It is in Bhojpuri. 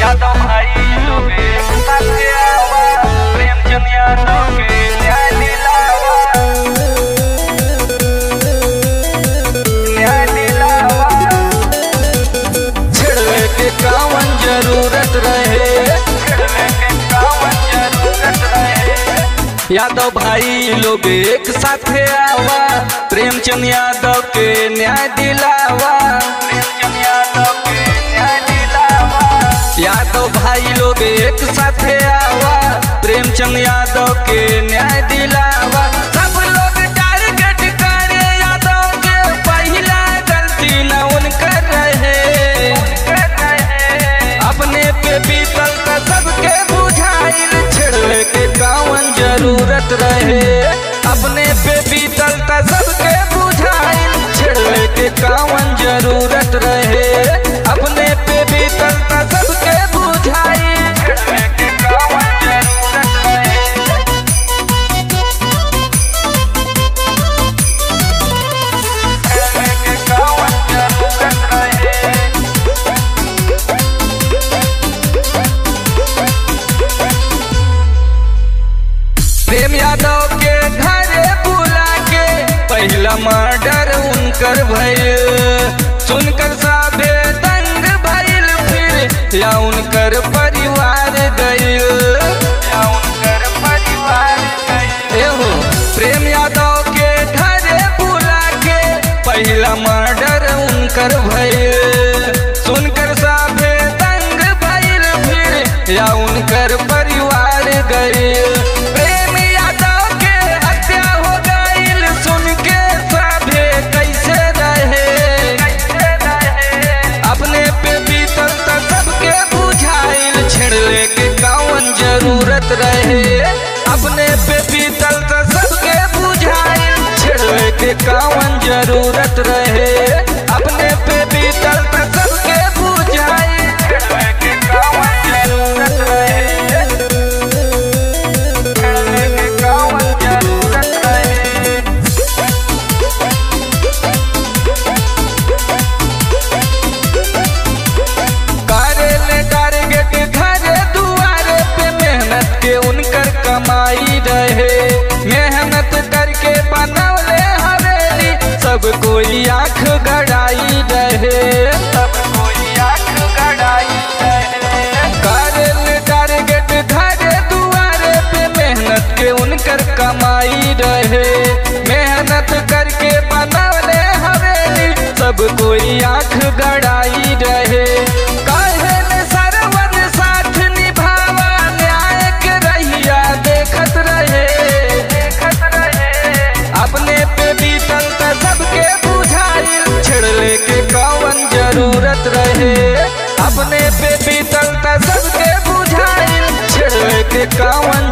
यादव भाई लोगे साथे आवा प्रेमचंद यादव के न्याय दिलावा न्याय दिलावा छिड़वे के कावन जरूरत रहे छिड़वे के कावन जरूरत रहे यादव भाई लोग एक साथे आवा प्रेमचंद यादव के न्याय दिलावा प्रेमचंद यादव के न्याय दिलावा यादव भाई लोग एक साथे आवा प्रेमचंद यादव के न्याय दिलावा सब लोग टारगेट करे यादव के पहला गलती न उनकर रहे कर रहे अपने पे बीतल त सबके बुझाइल छिड़वे के कावन जरूरत रहे अपने पे बीतल त सबके बुझाइल छिड़वे के कावन जरूरत रहे अपने पे बीतल त सबके बुझाइल छिड़वे के कावन जरूरत रहे छिड़वे के कावन जरूरत रहे प्रेम यादव के घरे बुला के पहला मर्डर उनकर भइल सुनकर साबे दंग भइल फिर या उनकर परिवार गइल या उनकर परिवार गए एहो प्रेम यादव के घरे बुला के पहला मर्डर उनकर भइल सुनकर साबे दंग भइल फिर या उनकर परिवार गइल प्रेम यादव के हत्या हो गइल सुन के साबे कैसे रहे कैसे रहे अपने पे बीतल त सबके बुझाइल छिड़ले के कावन जरूरत रहे अपने पे बीतल त सबके बुझाइल छिड़ले के कावन जरूरत रहे अपने पे बीतल त सबके बुझाइल छिड़वे के कावन जरूरत रहे छिड़वे के कावन जरूरत रहे करेले टारगेट घरे दुआरे पे मेहनत के उनकर कमाई रहे मेहनत करके बनवले हवेली सब कोई आंख गड़ाई रहे सब कोई आंख गड़ाई रहे करेले टारगेट घरे दुआरे पे मेहनत के उनकर कमाई रहे मेहनत करके बनवले हवेली सब कोई आंख गड़ाई रहे काहे ने सरवन साथ निभावा न्याय के रहिया देखत रहे देखत रहे अपने पे बीतल त सबके बुझाइल छिड़ले के कावन जरूरत रहे अपने पे बीतल त सबके बुझाइल छिड़ले के कावन